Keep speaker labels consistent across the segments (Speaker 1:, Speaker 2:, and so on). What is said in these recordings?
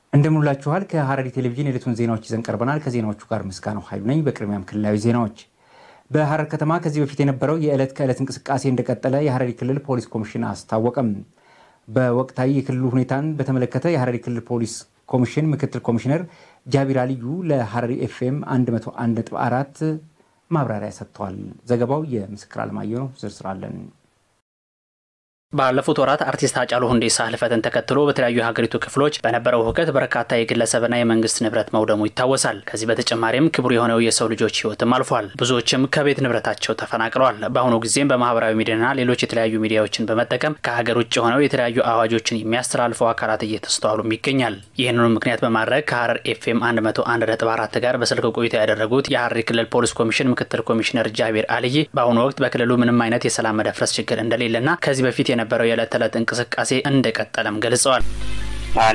Speaker 1: እንደምንላችኋል ከሐረሪ ቴሌቪዥን የዕለቱን ዜናዎች ይዘን ቀርበናል። ከዜናዎቹ ጋር ምስጋናው ኃይሉ ነኝ። በቅድሚያም ክልላዊ ዜናዎች። በሐረር ከተማ ከዚህ በፊት የነበረው የዕለት ከዕለት እንቅስቃሴ እንደቀጠለ የሐረሪ ክልል ፖሊስ ኮሚሽን አስታወቀም። በወቅታዊ የክልሉ ሁኔታን በተመለከተ የሐረሪ ክልል ፖሊስ ኮሚሽን ምክትል ኮሚሽነር ጃቢር አልዩ ለሐረሪ ኤፍኤም 101.4 ማብራሪያ ሰጥተዋል። ዘገባው የምስክር አለማየሁ ነው። ዝርዝር አለን።
Speaker 2: ባለፉት ወራት አርቲስት ሃጫሉ ሁንዴሳ ህልፈትን ተከትሎ በተለያዩ የሀገሪቱ ክፍሎች በነበረው ሁከት በርካታ የግለሰብና የመንግስት ንብረት መውደሙ ይታወሳል። ከዚህ በተጨማሪም ክቡር የሆነው የሰው ልጆች ህይወትም አልፏል። ብዙዎችም ከቤት ንብረታቸው ተፈናቅለዋል። በአሁኑ ጊዜም በማህበራዊ ሚዲያና ሌሎች የተለያዩ ሚዲያዎችን በመጠቀም ከሀገር ውጭ ሆነው የተለያዩ አዋጆችን የሚያስተላልፈው አካላት እየተስተዋሉም ይገኛል። ይህንኑ ምክንያት በማድረግ ከሐረር ኤፍኤም 101.4 ጋር በስልክ ቆይታ ያደረጉት የሐረሪ ክልል ፖሊስ ኮሚሽን ምክትል ኮሚሽነር ጃቢር አልይ በአሁኑ ወቅት በክልሉ ምንም አይነት የሰላም መደፍረስ ችግር እንደሌለና ከዚህ በፊት የነበረው የዕለት ተዕለት እንቅስቃሴ እንደቀጠለም ገልጸዋል።
Speaker 3: አለ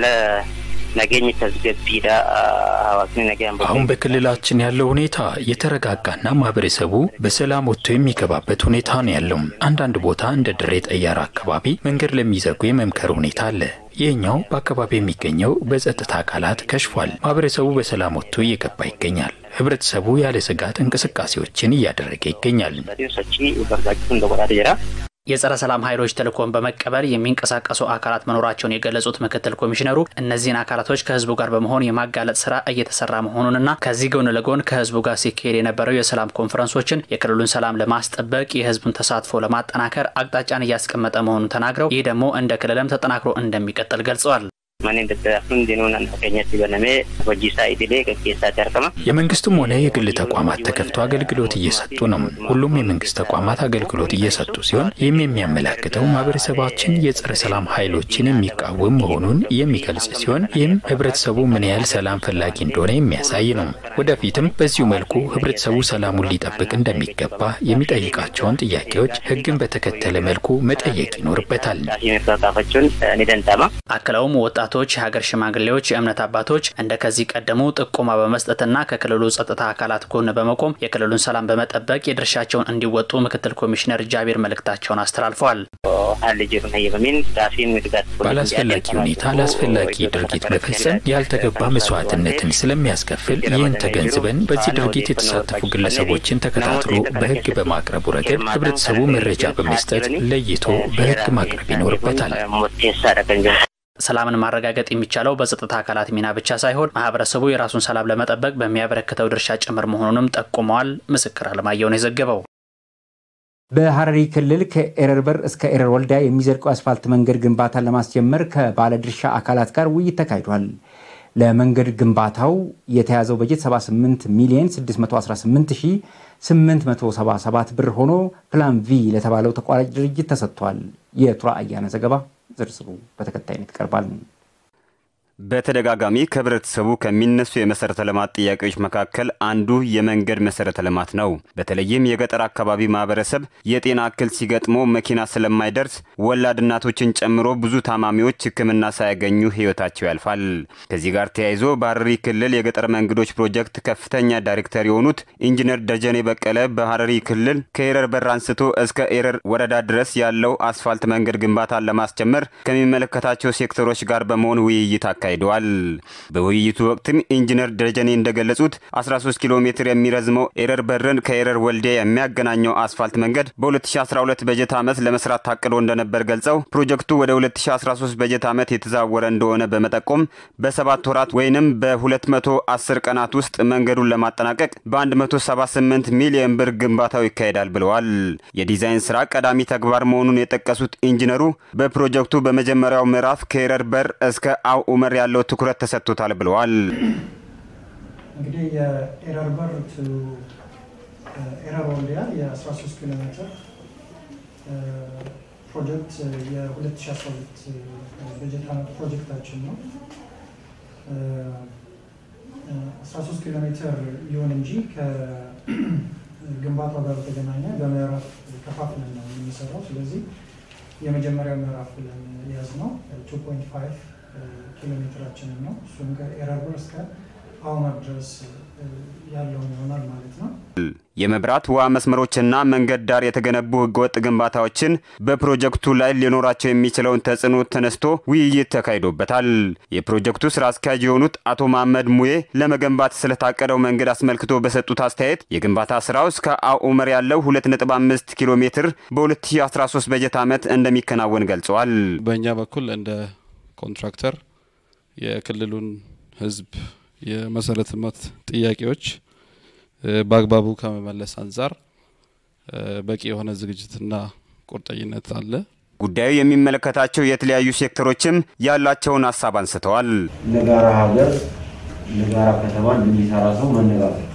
Speaker 3: ነገኝ ተዝገቢዳ ሀዋስኒ ነገ
Speaker 4: አሁን በክልላችን ያለው ሁኔታ የተረጋጋና ማህበረሰቡ በሰላም ወጥቶ የሚገባበት ሁኔታ ነው ያለው። አንዳንድ ቦታ እንደ ድሬ ጠያራ አካባቢ መንገድ ለሚዘጉ የመምከር ሁኔታ አለ። ይህኛው በአካባቢ የሚገኘው በጸጥታ አካላት ከሽፏል። ማህበረሰቡ በሰላም ወጥቶ እየገባ ይገኛል። ህብረተሰቡ ያለ ስጋት እንቅስቃሴዎችን እያደረገ ይገኛል።
Speaker 3: ሰቺ በርጋችሁ እንደቆጣ ጀራ
Speaker 2: የጸረ ሰላም ኃይሎች ተልእኮን በመቀበል የሚንቀሳቀሱ አካላት መኖራቸውን የገለጹት ምክትል ኮሚሽነሩ እነዚህን አካላቶች ከህዝቡ ጋር በመሆን የማጋለጥ ስራ እየተሰራ መሆኑንና ከዚህ ጎን ለጎን ከህዝቡ ጋር ሲካሄድ የነበረው የሰላም ኮንፈረንሶችን የክልሉን ሰላም ለማስጠበቅ የህዝቡን ተሳትፎ ለማጠናከር አቅጣጫን እያስቀመጠ መሆኑን ተናግረው ይህ ደግሞ እንደ ክልልም ተጠናክሮ እንደሚቀጥል ገልጸዋል።
Speaker 3: ማን እንደተዳፍን ዲኑን አንተከኛት በነሜ ወጂሳ ኢዲሌ ከኬሳ ተርከማ
Speaker 4: የመንግስትም ሆነ የግል ተቋማት ተከፍቶ አገልግሎት እየሰጡ ነው። ሁሉም የመንግስት ተቋማት አገልግሎት እየሰጡ ሲሆን ይህም የሚያመላክተው ማህበረሰባችን የጸረ ሰላም ኃይሎችን የሚቃወም መሆኑን የሚገልጽ ሲሆን ይህም ህብረተሰቡ ምን ያህል ሰላም ፈላጊ እንደሆነ የሚያሳይ ነው። ወደፊትም በዚሁ መልኩ ህብረተሰቡ ሰላሙን ሊጠብቅ እንደሚገባ የሚጠይቃቸውን ጥያቄዎች ህግን በተከተለ መልኩ መጠየቅ ይኖርበታል።
Speaker 3: ቃፋቸውን ኒደንታማ
Speaker 2: አክለውም ወጣቶች፣ የሀገር ሽማግሌዎች፣ የእምነት አባቶች እንደ ከዚህ ቀደሙ ጥቆማ በመስጠትና ከክልሉ ጸጥታ አካላት ጎን በመቆም የክልሉን ሰላም በመጠበቅ የድርሻቸውን እንዲወጡ ምክትል ኮሚሽነር ጃቢር መልእክታቸውን አስተላልፈዋል።
Speaker 4: ባላስፈላጊ ሁኔታ ላስፈላጊ ድርጊት መፈጸም ያልተገባ መስዋዕትነትን ስለሚያስከፍል ይህን ተገንዝበን በዚህ ድርጊት የተሳተፉ ግለሰቦችን ተከታትሎ በህግ በማቅረቡ ረገድ ህብረተሰቡ መረጃ በመስጠት ለይቶ በህግ ማቅረብ ይኖርበታል።
Speaker 2: ሰላምን ማረጋገጥ የሚቻለው በጸጥታ አካላት ሚና ብቻ ሳይሆን ማህበረሰቡ የራሱን ሰላም ለመጠበቅ በሚያበረክተው ድርሻ ጭምር መሆኑንም ጠቁመዋል። ምስክር አለማየሁ ነው የዘገበው።
Speaker 1: በሐረሪ ክልል ከኤረር በር እስከ ኤረር ወልዲያ የሚዘልቀው አስፋልት መንገድ ግንባታን ለማስጀመር ከባለድርሻ አካላት ጋር ውይይት ተካሂዷል። ለመንገድ ግንባታው የተያዘው በጀት 78 ሚሊዮን 618877 ብር ሆኖ ፕላን ቪ ለተባለው ተቋራጭ ድርጅት ተሰጥቷል። የቱራ አያነ ዘገባ ዝርዝሩ በተከታይነት ይቀርባል።
Speaker 5: በተደጋጋሚ ከህብረተሰቡ ከሚነሱ የመሰረተ ልማት ጥያቄዎች መካከል አንዱ የመንገድ መሰረተ ልማት ነው። በተለይም የገጠር አካባቢ ማህበረሰብ የጤና እክል ሲገጥመው መኪና ስለማይደርስ ወላድ እናቶችን ጨምሮ ብዙ ታማሚዎች ሕክምና ሳያገኙ ህይወታቸው ያልፋል። ከዚህ ጋር ተያይዞ በሐረሪ ክልል የገጠር መንገዶች ፕሮጀክት ከፍተኛ ዳይሬክተር የሆኑት ኢንጂነር ደጀኔ በቀለ በሐረሪ ክልል ከኤረር በር አንስቶ እስከ ኤረር ወረዳ ድረስ ያለው አስፋልት መንገድ ግንባታን ለማስጀመር ከሚመለከታቸው ሴክተሮች ጋር በመሆን ውይይት አካሂደዋል። በውይይቱ ወቅትም ኢንጂነር ደጀኔ እንደገለጹት 13 ኪሎ ሜትር የሚረዝመው ኤረር በርን ከኤረር ወልዲያ የሚያገናኘው አስፋልት መንገድ በ2012 በጀት ዓመት ለመስራት ታቅዶ እንደነበር ገልጸው ፕሮጀክቱ ወደ 2013 በጀት ዓመት የተዛወረ እንደሆነ በመጠቆም በሰባት ወራት ወይንም በ210 ቀናት ውስጥ መንገዱን ለማጠናቀቅ በ178 ሚሊዮን ብር ግንባታው ይካሄዳል ብለዋል። የዲዛይን ስራ ቀዳሚ ተግባር መሆኑን የጠቀሱት ኢንጂነሩ በፕሮጀክቱ በመጀመሪያው ምዕራፍ ከኤረር በር እስከ አው ኡመር ያለው ትኩረት ተሰጥቶታል ብለዋል።
Speaker 6: እንግዲህ የኤረር በር ቱ ኤረር ወልዲያ የ13 ኪሎ ሜትር ፕሮጀክት የ2012 በጀት ዓመት ፕሮጀክታችን ነው። 13 ኪሎ ሜትር ይሁን እንጂ ከግንባታው ጋር በተገናኘ በምዕራፍ ከፋፍለን ነው የሚሰራው። ስለዚህ የመጀመሪያው ምዕራፍ ብለን የያዝነው 2.5 ኪሎ ሜትራችንን ነው። እሱም ከኤረር በር እስከ አሁመር ድረስ ያለውን ይሆናል ማለት ነው።
Speaker 5: የመብራት ውሃ መስመሮችና መንገድ ዳር የተገነቡ ህገወጥ ግንባታዎችን በፕሮጀክቱ ላይ ሊኖራቸው የሚችለውን ተጽዕኖ ተነስቶ ውይይት ተካሂዶበታል። የፕሮጀክቱ ስራ አስኪያጅ የሆኑት አቶ መሐመድ ሙዬ ለመገንባት ስለታቀደው መንገድ አስመልክቶ በሰጡት አስተያየት የግንባታ ስራው እስከ አኡመር ያለው 2.5 ኪሎ ሜትር በ2013 በጀት ዓመት እንደሚከናወን ገልጸዋል።
Speaker 7: በእኛ በኩል እንደ ኮንትራክተር የክልሉን ህዝብ የመሰረተ ልማት ጥያቄዎች በአግባቡ ከመመለስ አንጻር በቂ የሆነ ዝግጅትና ቁርጠኝነት አለ።
Speaker 5: ጉዳዩ የሚመለከታቸው የተለያዩ ሴክተሮችም ያላቸውን ሀሳብ አንስተዋል።
Speaker 8: ለጋራ ሀገር ለጋራ ከተማ እንደሚሰራ ሰው መነጋገር፣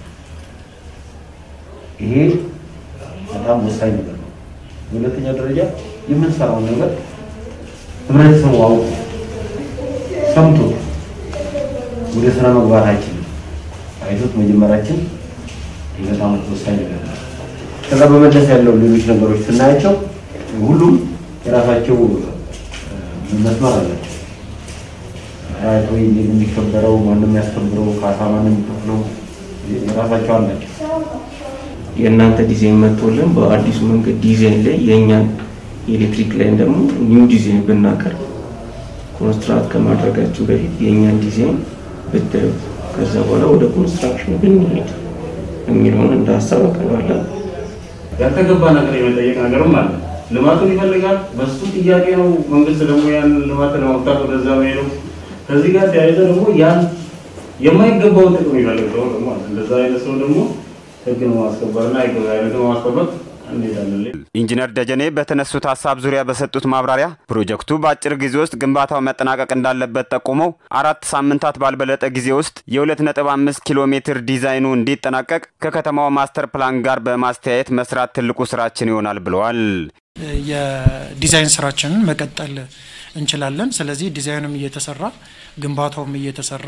Speaker 8: ይሄ በጣም ወሳኝ ነገር ነው። በሁለተኛ ደረጃ የምንሰራውን ነገር ህብረተሰቡ አውቆ ሰምቶ ወደ ስራ መግባታችን አይቶት መጀመራችን በጣም ወሳኝ ነገር ነው። ከዛ በመለስ ያለው ሌሎች ነገሮች ስናያቸው ሁሉም የራሳቸው መስመር አላቸው። ራይት ወይ እንዴት የሚከበረው ማንም የሚያስከብረው ካሳ ማንም የሚከፍለው የራሳቸው አላቸው።
Speaker 9: የእናንተ ዲዛይን መጥቶልን በአዲሱ መንገድ ዲዛይን ላይ የእኛን የኤሌክትሪክ ላይን ደግሞ ኒው ዲዛይን ብናቀርብ ኮንስትራክት ከማድረጋችሁ በፊት የእኛን ዲዛይን ብታዩት ከዛ በኋላ ወደ ኮንስትራክሽን ብንሄድ የሚለውን እንደ ሀሳብ አቀርባለን።
Speaker 10: ያልተገባ ነገር የመጠየቅ ነገርም አለ። ልማቱን ይፈልጋል። በሱ ጥያቄ ነው መንግስት ደግሞ ያን ልማት ለማምጣት ወደዛ መሄደው። ከዚህ ጋር ተያይዘ ደግሞ ያን የማይገባውን ጥቅም ይፈልግ ሰው ደግሞ አለ። እንደዛ አይነት ሰው ደግሞ ህግን ማስከበርና ህግ አይነትን ማስከበር እንሄዳለን።
Speaker 5: ኢንጂነር ደጀኔ በተነሱት ሀሳብ ዙሪያ በሰጡት ማብራሪያ ፕሮጀክቱ በአጭር ጊዜ ውስጥ ግንባታው መጠናቀቅ እንዳለበት ጠቁመው አራት ሳምንታት ባልበለጠ ጊዜ ውስጥ የ2.5 ኪሎ ሜትር ዲዛይኑ እንዲጠናቀቅ ከከተማው ማስተር ፕላን ጋር በማስተያየት መስራት ትልቁ ስራችን ይሆናል ብለዋል።
Speaker 6: የዲዛይን ስራችንን መቀጠል እንችላለን። ስለዚህ ዲዛይንም እየተሰራ ግንባታውም እየተሰራ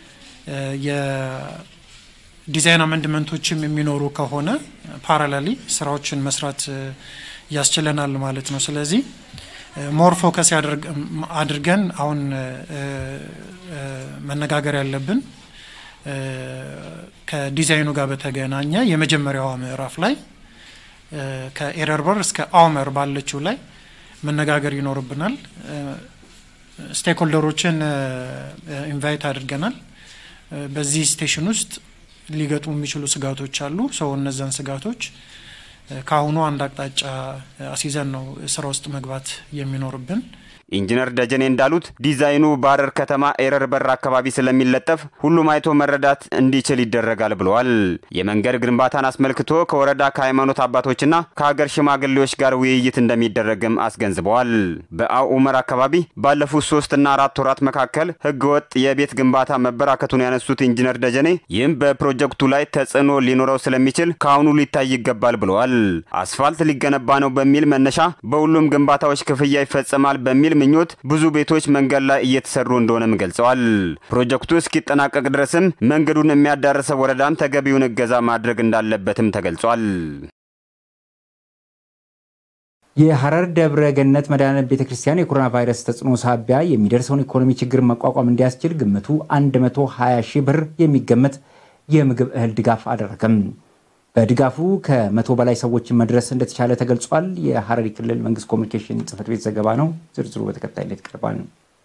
Speaker 6: ዲዛይን አመንድመንቶችም የሚኖሩ ከሆነ ፓራላሊ ስራዎችን መስራት ያስችለናል ማለት ነው። ስለዚህ ሞር ፎከስ አድርገን አሁን መነጋገር ያለብን ከዲዛይኑ ጋር በተገናኘ የመጀመሪያዋ ምዕራፍ ላይ ከኤረር በር እስከ አውመር ባለችው ላይ መነጋገር ይኖርብናል። ስቴክሆልደሮችን ኢንቫይት አድርገናል። በዚህ ስቴሽን ውስጥ ሊገጥሙ የሚችሉ ስጋቶች አሉ። ሰው እነዛን ስጋቶች ከአሁኑ አንድ አቅጣጫ አስይዘን ነው ስራ ውስጥ መግባት የሚኖርብን።
Speaker 5: ኢንጂነር ደጀኔ እንዳሉት ዲዛይኑ በሐረር ከተማ ኤረር በር አካባቢ ስለሚለጠፍ ሁሉም አይቶ መረዳት እንዲችል ይደረጋል ብለዋል። የመንገድ ግንባታን አስመልክቶ ከወረዳ ከሃይማኖት አባቶችና ከሀገር ሽማግሌዎች ጋር ውይይት እንደሚደረግም አስገንዝበዋል። በአኡመር አካባቢ ባለፉት ሶስትና አራት ወራት መካከል ህገወጥ የቤት ግንባታ መበራከቱን ያነሱት ኢንጂነር ደጀኔ ይህም በፕሮጀክቱ ላይ ተጽዕኖ ሊኖረው ስለሚችል ከአሁኑ ሊታይ ይገባል ብለዋል። አስፋልት ሊገነባ ነው በሚል መነሻ በሁሉም ግንባታዎች ክፍያ ይፈጸማል በሚል ምኞት ብዙ ቤቶች መንገድ ላይ እየተሰሩ እንደሆነም ገልጸዋል። ፕሮጀክቱ እስኪጠናቀቅ ድረስም መንገዱን የሚያዳርሰው ወረዳም ተገቢውን እገዛ ማድረግ እንዳለበትም ተገልጿል።
Speaker 1: የሐረር ደብረ ገነት መድኃኔዓለም ቤተ ክርስቲያን የኮሮና ቫይረስ ተጽዕኖ ሳቢያ የሚደርሰውን ኢኮኖሚ ችግር መቋቋም እንዲያስችል ግምቱ 120 ሺህ ብር የሚገመት የምግብ እህል ድጋፍ አደረገም። በድጋፉ ከመቶ በላይ ሰዎችን መድረስ እንደተቻለ ተገልጿል። የሐረሪ ክልል መንግስት ኮሚኒኬሽን ጽህፈት ቤት ዘገባ ነው። ዝርዝሩ በተከታይነት ይቀርባል።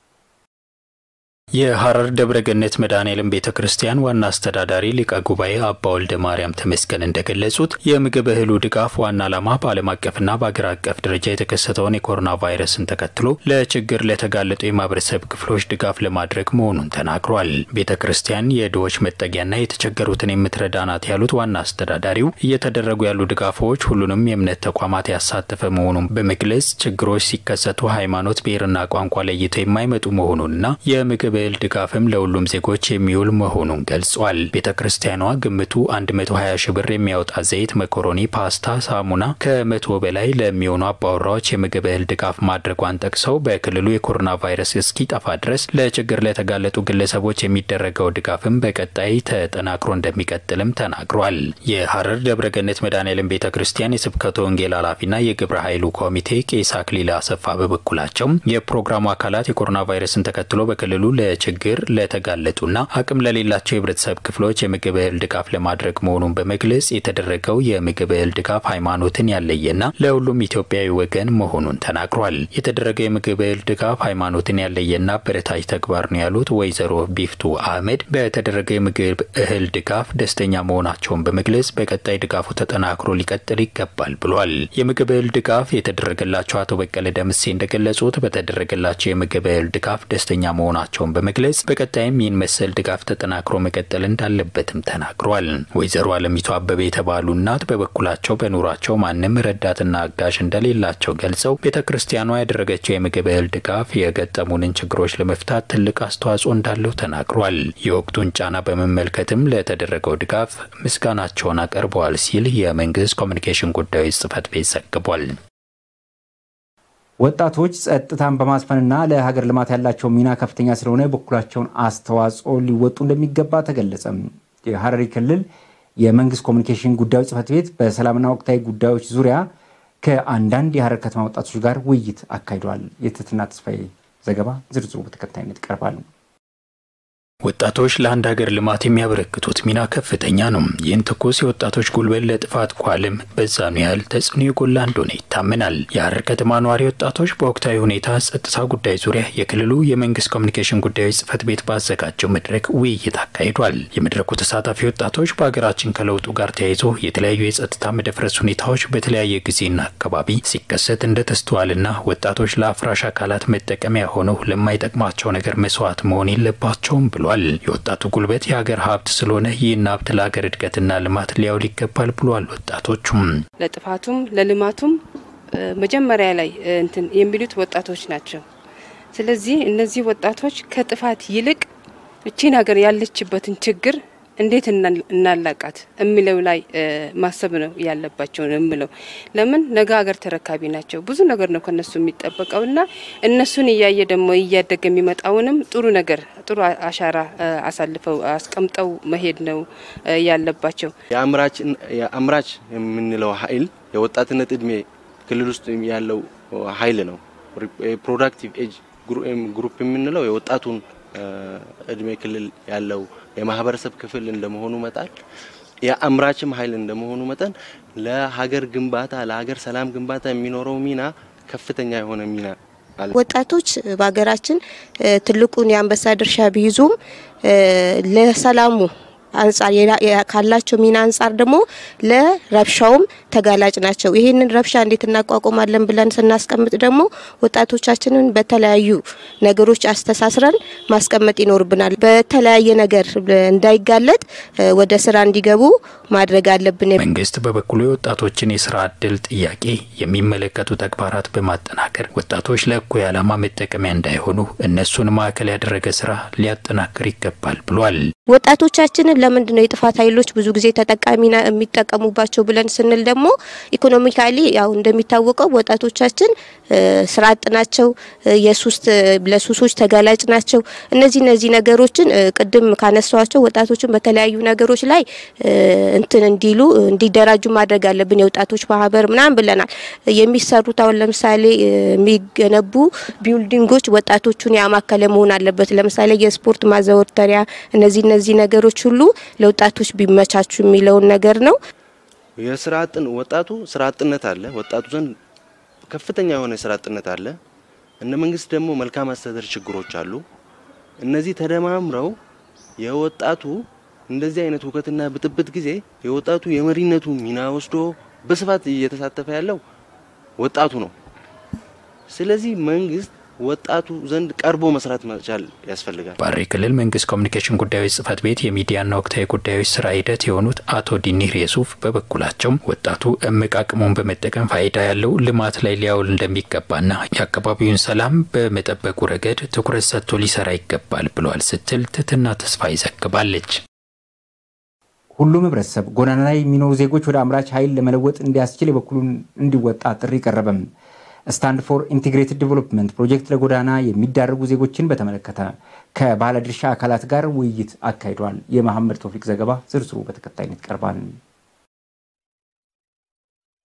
Speaker 4: የሐረር ደብረ ገነት መድኃኔዓለም ቤተ ክርስቲያን ዋና አስተዳዳሪ ሊቀ ጉባኤ አባ ወልደ ማርያም ተመስገን እንደገለጹት የምግብ እህሉ ድጋፍ ዋና ዓላማ በዓለም አቀፍና በአገር አቀፍ ደረጃ የተከሰተውን የኮሮና ቫይረስን ተከትሎ ለችግር ለተጋለጡ የማህበረሰብ ክፍሎች ድጋፍ ለማድረግ መሆኑን ተናግሯል። ቤተ ክርስቲያን የድሆች መጠጊያና የተቸገሩትን የምትረዳ ናት ያሉት ዋና አስተዳዳሪው እየተደረጉ ያሉ ድጋፎች ሁሉንም የእምነት ተቋማት ያሳተፈ መሆኑን በመግለጽ ችግሮች ሲከሰቱ ሃይማኖት፣ ብሔርና ቋንቋ ለይተው የማይመጡ መሆኑንና የምግብ እህል ድጋፍም ለሁሉም ዜጎች የሚውል መሆኑን ገልጿል። ቤተ ክርስቲያኗ ግምቱ 120 ሺህ ብር የሚያወጣ ዘይት፣ መኮሮኒ፣ ፓስታ፣ ሳሙና ከመቶ በላይ ለሚሆኑ አባወራዎች የምግብ እህል ድጋፍ ማድረጓን ጠቅሰው በክልሉ የኮሮና ቫይረስ እስኪጠፋ ድረስ ለችግር ለተጋለጡ ግለሰቦች የሚደረገው ድጋፍም በቀጣይ ተጠናክሮ እንደሚቀጥልም ተናግሯል። የሐረር ደብረገነት መድኃኔዓለም ቤተ ክርስቲያን የስብከተ ወንጌል ኃላፊና የግብረ ኃይሉ ኮሚቴ ቄስ አክሊለ አሰፋ በበኩላቸው የፕሮግራሙ አካላት የኮሮና ቫይረስን ተከትሎ በክልሉ ለችግር ለተጋለጡና አቅም ለሌላቸው የህብረተሰብ ክፍሎች የምግብ እህል ድጋፍ ለማድረግ መሆኑን በመግለጽ የተደረገው የምግብ እህል ድጋፍ ሃይማኖትን ያለየና ለሁሉም ኢትዮጵያዊ ወገን መሆኑን ተናግሯል። የተደረገው የምግብ እህል ድጋፍ ሃይማኖትን ያለየና አበረታች ተግባር ነው ያሉት ወይዘሮ ቢፍቱ አህመድ በተደረገው የምግብ እህል ድጋፍ ደስተኛ መሆናቸውን በመግለጽ በቀጣይ ድጋፉ ተጠናክሮ ሊቀጥል ይገባል ብሏል። የምግብ እህል ድጋፍ የተደረገላቸው አቶ በቀለ ደምሴ እንደገለጹት በተደረገላቸው የምግብ እህል ድጋፍ ደስተኛ መሆናቸውን በመግለጽ በቀጣይም ይህን መሰል ድጋፍ ተጠናክሮ መቀጠል እንዳለበትም ተናግሯል። ወይዘሮ አለሚቱ አበበ የተባሉ እናት በበኩላቸው በኑሯቸው ማንም ረዳትና አጋዥ እንደሌላቸው ገልጸው ቤተ ክርስቲያኗ ያደረገችው የምግብ እህል ድጋፍ የገጠሙንን ችግሮች ለመፍታት ትልቅ አስተዋጽኦ እንዳለው ተናግሯል። የወቅቱን ጫና በመመልከትም ለተደረገው ድጋፍ ምስጋናቸውን አቀርበዋል ሲል የመንግስት ኮሚኒኬሽን ጉዳዮች ጽህፈት ቤት ዘግቧል።
Speaker 1: ወጣቶች ጸጥታን በማስፈንና ለሀገር ልማት ያላቸው ሚና ከፍተኛ ስለሆነ የበኩላቸውን አስተዋጽኦ ሊወጡ እንደሚገባ ተገለጸ። የሀረሪ ክልል የመንግስት ኮሚኒኬሽን ጉዳዮች ጽህፈት ቤት በሰላምና ወቅታዊ ጉዳዮች ዙሪያ ከአንዳንድ የሀረር ከተማ ወጣቶች ጋር ውይይት አካሂዷል። የትትና ተስፋዬ ዘገባ ዝርዝሩ በተከታይነት ይቀርባል።
Speaker 4: ወጣቶች ለአንድ ሀገር ልማት የሚያበረክቱት ሚና ከፍተኛ ነው። ይህን ትኩስ የወጣቶች ጉልበት ለጥፋት ኳልም በዛኑ ያህል ተጽዕኖ የጎላ እንደሆነ ይታመናል። የሀረር ከተማ ነዋሪ ወጣቶች በወቅታዊ ሁኔታ ጸጥታ ጉዳይ ዙሪያ የክልሉ የመንግስት ኮሚኒኬሽን ጉዳዮች ጽህፈት ቤት ባዘጋጀው መድረክ ውይይት አካሂዷል። የመድረኩ ተሳታፊ ወጣቶች በሀገራችን ከለውጡ ጋር ተያይዞ የተለያዩ የጸጥታ መደፍረስ ሁኔታዎች በተለያየ ጊዜና አካባቢ ሲከሰት እንደተስተዋልና ወጣቶች ለአፍራሽ አካላት መጠቀሚያ ሆነው ለማይጠቅማቸው ነገር መስዋዕት መሆን የለባቸውም ብሏል። የወጣቱ ጉልበት የሀገር ሀብት ስለሆነ ይህን ሀብት ለሀገር እድገትና ልማት ሊያውል ይገባል ብሏል። ወጣቶቹም
Speaker 11: ለጥፋቱም ለልማቱም መጀመሪያ ላይ እንትን የሚሉት ወጣቶች ናቸው። ስለዚህ እነዚህ ወጣቶች ከጥፋት ይልቅ እቺን ሀገር ያለችበትን ችግር እንዴት እናላቃት የሚለው ላይ ማሰብ ነው ያለባቸው ነው የምለው። ለምን ነገ ሀገር ተረካቢ ናቸው። ብዙ ነገር ነው ከነሱ የሚጠበቀው እና እነሱን እያየ ደግሞ እያደገ የሚመጣውንም ጥሩ ነገር ጥሩ አሻራ አሳልፈው አስቀምጠው መሄድ ነው ያለባቸው።
Speaker 12: የአምራች የምንለው ኃይል የወጣትነት እድሜ ክልል ውስጥ ያለው ኃይል ነው። ፕሮዳክቲቭ ኤጅ ግሩፕ የምንለው የወጣቱን እድሜ ክልል ያለው የማህበረሰብ ክፍል እንደመሆኑ መጠን የአምራችም ኃይል እንደመሆኑ መጠን ለሀገር ግንባታ ለሀገር ሰላም ግንባታ የሚኖረው ሚና ከፍተኛ የሆነ ሚና አለ።
Speaker 13: ወጣቶች በሀገራችን ትልቁን የአንበሳ ድርሻ ቢይዙም ለሰላሙ አንጻር ካላቸው ሚና አንጻር ደግሞ ለረብሻውም ተጋላጭ ናቸው። ይህንን ረብሻ እንዴት እናቋቁማለን ብለን ስናስቀምጥ ደግሞ ወጣቶቻችንን በተለያዩ ነገሮች አስተሳስረን ማስቀመጥ ይኖርብናል። በተለያየ ነገር እንዳይጋለጥ ወደ ስራ እንዲገቡ ማድረግ አለብን።
Speaker 4: መንግስት በበኩሉ የወጣቶችን የስራ እድል ጥያቄ የሚመለከቱ ተግባራት በማጠናከር ወጣቶች ለእኩይ ዓላማ መጠቀሚያ እንዳይሆኑ እነሱን ማዕከል ያደረገ ስራ ሊያጠናክር ይገባል ብሏል።
Speaker 13: ወጣቶቻችንን ለምንድን ነው የጥፋት ኃይሎች ብዙ ጊዜ ተጠቃሚ የሚጠቀሙባቸው ብለን ስንል ደግሞ ኢኮኖሚካሊ ያው እንደሚታወቀው ወጣቶቻችን ስራ አጥ ናቸው፣ የሱስ ለሱሶች ተጋላጭ ናቸው። እነዚህ እነዚህ ነገሮችን ቅድም ካነሷቸው ወጣቶችን በተለያዩ ነገሮች ላይ እንትን እንዲሉ እንዲደራጁ ማድረግ አለብን። የወጣቶች ማህበር ምናምን ብለናል። የሚሰሩት አሁን ለምሳሌ የሚገነቡ ቢልዲንጎች ወጣቶቹን ያማከለ መሆን አለበት። ለምሳሌ የስፖርት ማዘወተሪያ እነዚህ እነዚህ ነገሮች ሁሉ ለወጣቶች ቢመቻቹ የሚለውን ነገር ነው።
Speaker 12: የስራ አጥን ወጣቱ ስራ አጥነት አለ። ወጣቱ ዘንድ ከፍተኛ የሆነ የስራ አጥነት አለ። እነ መንግስት ደግሞ መልካም አስተዳደር ችግሮች አሉ። እነዚህ ተደማምረው የወጣቱ እንደዚህ አይነት ሁከትና ብጥብጥ ጊዜ የወጣቱ የመሪነቱ ሚና ወስዶ በስፋት እየተሳተፈ ያለው ወጣቱ ነው። ስለዚህ መንግስት ወጣቱ ዘንድ ቀርቦ መስራት መቻል ያስፈልጋል።
Speaker 4: ሐረሪ ክልል መንግስት ኮሚኒኬሽን ጉዳዮች ጽህፈት ቤት የሚዲያና ወቅታዊ ጉዳዮች ስራ ሂደት የሆኑት አቶ ዲኒር የሱፍ በበኩላቸውም ወጣቱ እምቅ አቅሙን በመጠቀም ፋይዳ ያለው ልማት ላይ ሊያውል እንደሚገባና የአካባቢውን ሰላም በመጠበቁ ረገድ ትኩረት ሰጥቶ ሊሰራ ይገባል ብለዋል ስትል ትትና ተስፋ ይዘግባለች።
Speaker 1: ሁሉም ህብረተሰብ ጎዳና ላይ የሚኖሩ ዜጎች ወደ አምራች ኃይል ለመለወጥ እንዲያስችል የበኩሉን እንዲወጣ ጥሪ ቀረበም። ስታንድ ፎር ኢንቴግሬትድ ዴቨሎፕመንት ፕሮጀክት ለጎዳና የሚዳረጉ ዜጎችን በተመለከተ ከባለድርሻ አካላት ጋር ውይይት አካሂዷል። የመሐመድ ቶፊቅ ዘገባ ዝርዝሩ በተከታይነት ይቀርባል።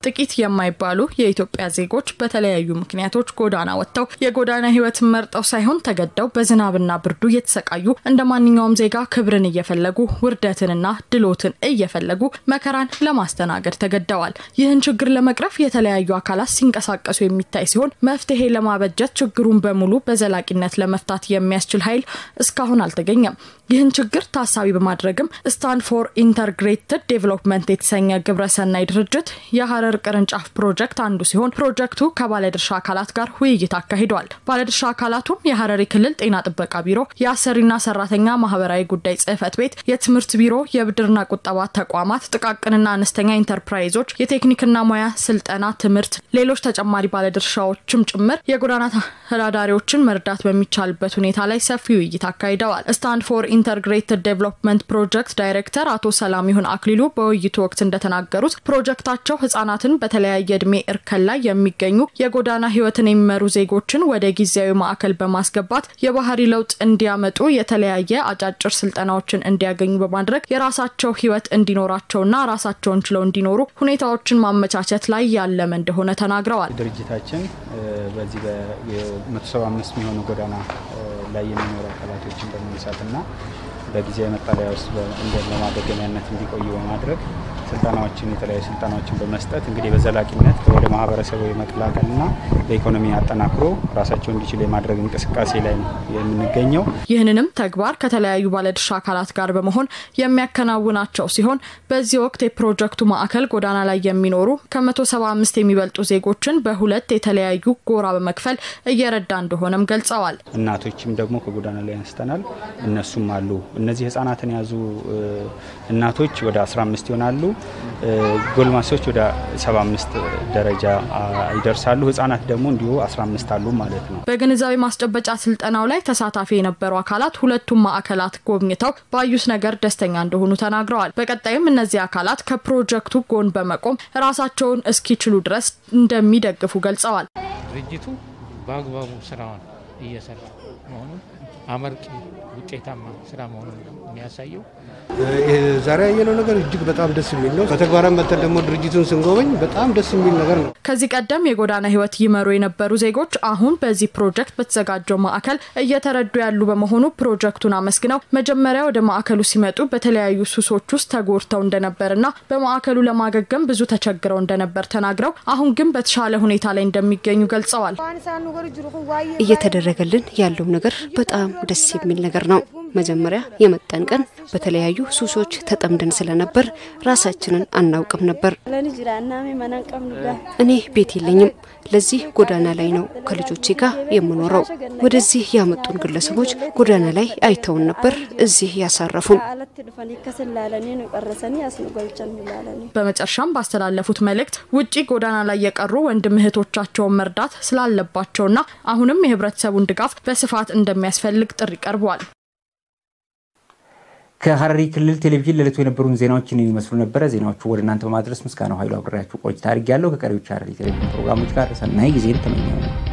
Speaker 14: ጥቂት የማይባሉ የኢትዮጵያ ዜጎች በተለያዩ ምክንያቶች ጎዳና ወጥተው የጎዳና ህይወትን መርጠው ሳይሆን ተገደው በዝናብና ብርዱ እየተሰቃዩ እንደ ማንኛውም ዜጋ ክብርን እየፈለጉ ውርደትንና ድሎትን እየፈለጉ መከራን ለማስተናገድ ተገደዋል። ይህን ችግር ለመቅረፍ የተለያዩ አካላት ሲንቀሳቀሱ የሚታይ ሲሆን መፍትሄ ለማበጀት ችግሩን በሙሉ በዘላቂነት ለመፍታት የሚያስችል ኃይል እስካሁን አልተገኘም። ይህን ችግር ታሳቢ በማድረግም ስታንድ ፎር ኢንተግሬትድ ዴቨሎፕመንት የተሰኘ ግብረሰናይ ድርጅት የሀረር ቅርንጫፍ ፕሮጀክት አንዱ ሲሆን ፕሮጀክቱ ከባለድርሻ አካላት ጋር ውይይት አካሂዷል። ባለድርሻ አካላቱም የሀረሪ ክልል ጤና ጥበቃ ቢሮ፣ የአሰሪና ሰራተኛ ማህበራዊ ጉዳይ ጽህፈት ቤት፣ የትምህርት ቢሮ፣ የብድርና ቁጠባ ተቋማት፣ ጥቃቅንና አነስተኛ ኢንተርፕራይዞች፣ የቴክኒክና ሙያ ስልጠና ትምህርት፣ ሌሎች ተጨማሪ ባለድርሻዎችም ጭምር የጎዳና ተዳዳሪዎችን መርዳት በሚቻልበት ሁኔታ ላይ ሰፊ ውይይት አካሂደዋል። ስታንድ ፎር ኢንተግሬትድ ዴቨሎፕመንት ፕሮጀክት ዳይሬክተር አቶ ሰላሚሁን አክሊሉ በውይይቱ ወቅት እንደተናገሩት ፕሮጀክታቸው ህጻናትን በተለያየ እድሜ እርከን ላይ የሚገኙ የጎዳና ህይወትን የሚመሩ ዜጎችን ወደ ጊዜያዊ ማዕከል በማስገባት የባህሪ ለውጥ እንዲያመጡ የተለያየ አጫጭር ስልጠናዎችን እንዲያገኙ በማድረግ የራሳቸው ህይወት እንዲኖራቸውና ራሳቸውን ችለው እንዲኖሩ ሁኔታዎችን ማመቻቸት ላይ ያለመ እንደሆነ ተናግረዋል።
Speaker 15: ድርጅታችን በዚህ በመቶ ሰባ አምስት የሚሆኑ ጎዳና ላይ የሚኖሩ አካላቶችን በመንሳትና በጊዜያዊ መጠለያ ውስጥ እንደ ለማገገሚያነት እንዲቆዩ በማድረግ ስልጠናዎችን የተለያዩ ስልጠናዎችን በመስጠት እንግዲህ በዘላቂነት ወደ ማህበረሰቡ የመቀላቀልና በኢኮኖሚ አጠናክሮ ራሳቸው እንዲችሉ የማድረግ እንቅስቃሴ ላይ ነው የምንገኘው።
Speaker 14: ይህንንም ተግባር ከተለያዩ ባለድርሻ አካላት ጋር በመሆን የሚያከናውናቸው ሲሆን በዚህ ወቅት የፕሮጀክቱ ማዕከል ጎዳና ላይ የሚኖሩ ከመቶ ሰባ አምስት የሚበልጡ ዜጎችን በሁለት የተለያዩ ጎራ በመክፈል እየረዳ እንደሆነም ገልጸዋል።
Speaker 15: እናቶችም ደግሞ ከጎዳና ላይ አንስተናል። እነሱም አሉ። እነዚህ ህጻናትን የያዙ እናቶች ወደ 15 ይሆናሉ። ጎልማሶች ወደ 75 ደረጃ ይደርሳሉ። ህጻናት ደግሞ እንዲሁ 15 አሉ ማለት ነው።
Speaker 14: በግንዛቤ ማስጨበጫ ስልጠናው ላይ ተሳታፊ የነበሩ አካላት ሁለቱም ማዕከላት ጎብኝተው ባዩት ነገር ደስተኛ እንደሆኑ ተናግረዋል። በቀጣይም እነዚህ አካላት ከፕሮጀክቱ ጎን በመቆም ራሳቸውን እስኪችሉ ድረስ እንደሚደግፉ ገልጸዋል።
Speaker 16: ድርጅቱ በአግባቡ ስራውን እየሰራ መሆኑን አመርቂ ውጤታማ ስራ መሆኑን ነው የሚያሳየው።
Speaker 17: ዛሬ ያየነው ነገር እጅግ በጣም ደስ የሚል ነው። በተግባራም መተን ደግሞ ድርጅቱን ስንጎበኝ በጣም ደስ የሚል ነገር ነው።
Speaker 14: ከዚህ ቀደም የጎዳና ህይወት ይመሩ የነበሩ ዜጎች አሁን በዚህ ፕሮጀክት በተዘጋጀው ማዕከል እየተረዱ ያሉ በመሆኑ ፕሮጀክቱን አመስግነው መጀመሪያ ወደ ማዕከሉ ሲመጡ በተለያዩ ሱሶች ውስጥ ተጎድተው እንደነበርና በማዕከሉ ለማገገም ብዙ ተቸግረው እንደነበር ተናግረው አሁን ግን በተሻለ ሁኔታ ላይ እንደሚገኙ ገልጸዋል።
Speaker 18: እየተደረገልን ያለው ነገር በጣም ደስ የሚል ነገር ነው። መጀመሪያ የመጣን ቀን በተለያዩ ሱሶች ተጠምደን ስለነበር ራሳችንን አናውቅም ነበር። እኔ ቤት የለኝም። ለዚህ ጎዳና ላይ ነው ከልጆቼ ጋር የምኖረው። ወደዚህ ያመጡን ግለሰቦች ጎዳና ላይ አይተውን ነበር እዚህ ያሳረፉን።
Speaker 14: በመጨረሻም ባስተላለፉት መልእክት ውጪ ጎዳና ላይ የቀሩ ወንድም እህቶቻቸውን መርዳት ስላለባቸውና አሁንም የህብረተሰቡን ድጋፍ በስፋት እንደሚያስፈልግ ጥሪ ቀርቧል።
Speaker 1: ከሀረሪ ክልል ቴሌቪዥን ለዕለቱ የነበሩን ዜናዎችን የሚመስሉ ነበረ። ዜናዎቹ ወደ እናንተ በማድረስ ምስጋናው ኃይሉ አብሬያችሁ ቆይታ አድርጌያለሁ። ከቀሪዎች ሀረሪ ቴሌቪዥን ፕሮግራሞች ጋር ሰናይ ጊዜን ተመኘው።